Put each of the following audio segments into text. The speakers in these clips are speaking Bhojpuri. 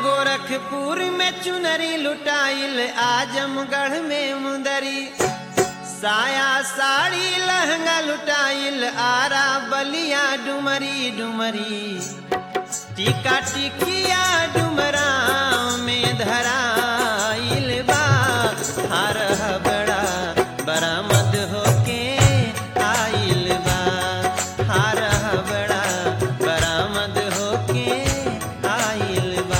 गोरखपुर में चुनरी लुटाइल आजमगढ़ में मुंदरी साया साड़ी लहंगा लुटाइल आरा बलिया डुमरी डुमरी टीका टिकिया डुमरा में धराइल बा हर बड़ा बरामद होके आइल बा हर बड़ा बरामद होके आइल बा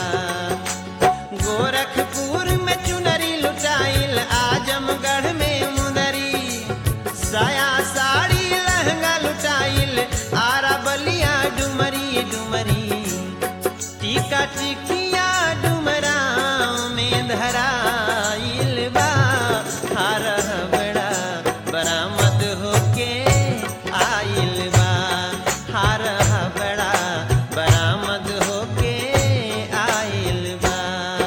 गोरखपुर में चुनरी लुटाइल आजमगढ़ में मुदरी साया साड़ी लहंगा लुटाइल आरा बलिया डुमरी डुमरी टीका टिकिया डुमरा में धराइल बा हर बड़ा बरामद होके आइल बा हर बड़ा बरामद होके आइल बा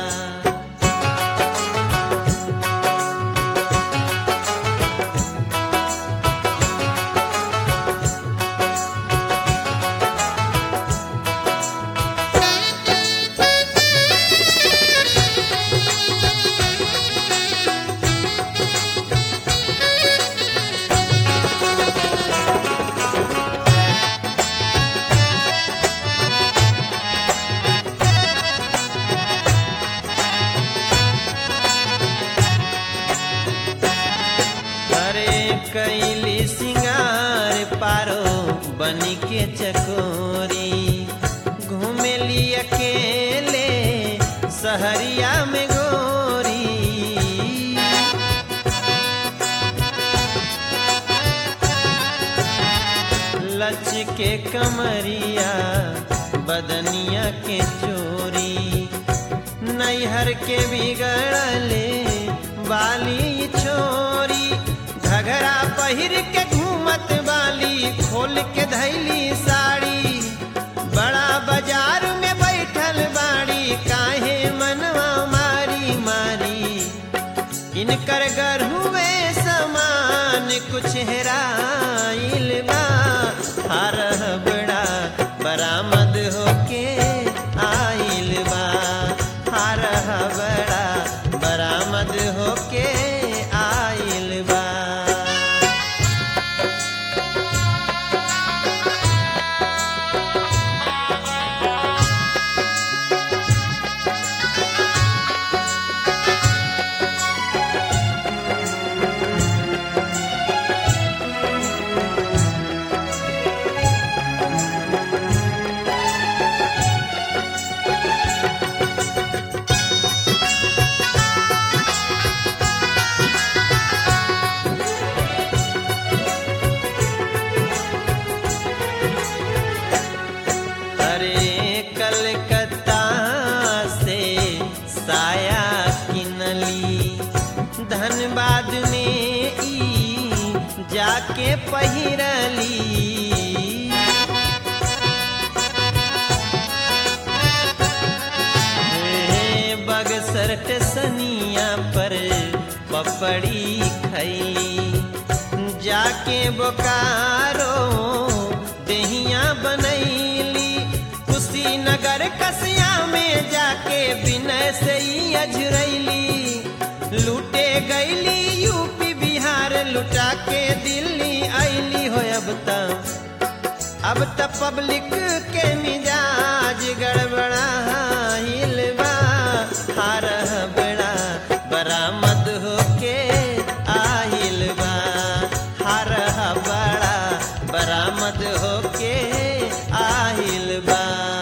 अरे कैली सिंगार पारो बनी के चकोरी घूमेली अकेले सहरिया में गोरी लच के कमरिया बदनिया के चोरी नैहर के बिगड़ले बाली छोरी घघरा पहिर के घूमत बाली खोल के धैली साड़ी बड़ा बाजार में बैठल बाड़ी काहे मनवा मारी मारी इनकर गरहुए समान कुछ हेराइल बा हर बड़ा बरामद होके आइल बा हर बड़ा बरामद होके आइल बा अरे कलकत्ता से साया किनली धनबाद में ई जाके पहिरली हे बगसर टेसनिया पर पपड़ी खैली जाके बोकारो देहिया बनैली कुशीनगर कसिया में जाके विनय से ही अझरैली लूटे गैली यूपी बिहार लुटा के दिल्ली ऐली हो अब तक अब त पब्लिक के मिजाज गड़बड़ाइल बा हर बड़ा बरामद होके आइल बा हर बड़ा बरामद होके आइल बा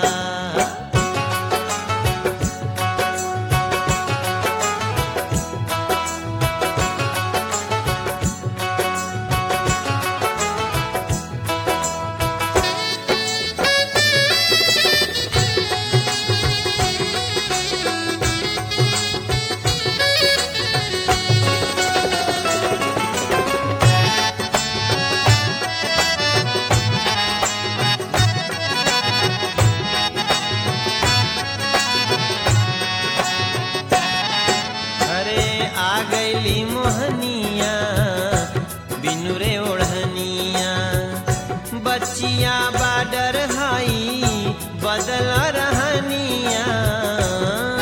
अरे आ गईली मोहनिया बिनु रे ओढ़निया बच्चिया बाडर हाई बदल रहनिया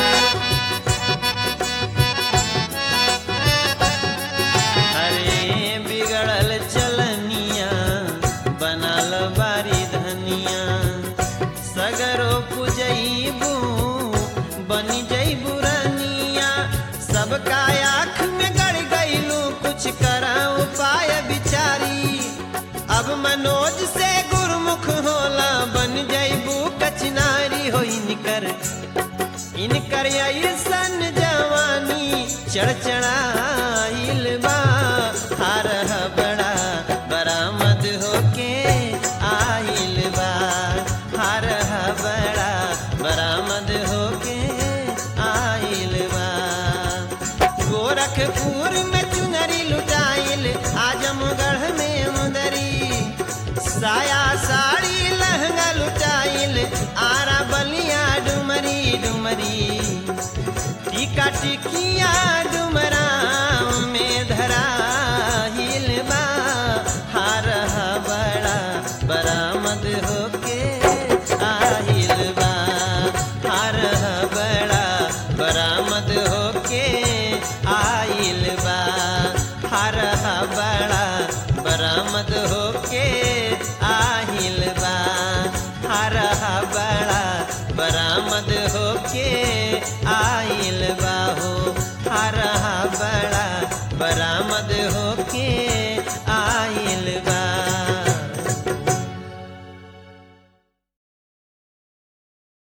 चढ़चढ़ाइल बा हार बड़ा बरामद होके आइल बा हार बड़ा बरामद होके आइल बा गोरखपुर में चुनरी लुटाइल आजमगढ़ में मुदरी साया